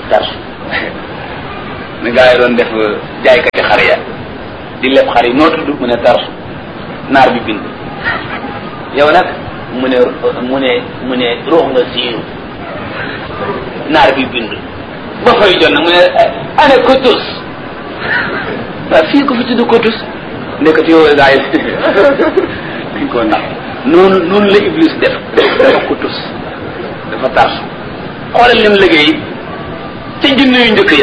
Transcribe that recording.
tarsu ni gaa yi doon def jaaykati xar ya di leb xar yi noo tudd mu ne tarsu naar bi bind yow nag mu ne mu ne mu ne ruux nga siiru naar bi bind ba fay jot nag mu ne ana kotus waaw fii ko fi tudd kotus ndekati yow gaa yi dañ koo nax noonu noonu la iblis def dafa kotus dafa tarsu xoolal lim liggéey ca junne yu njëkk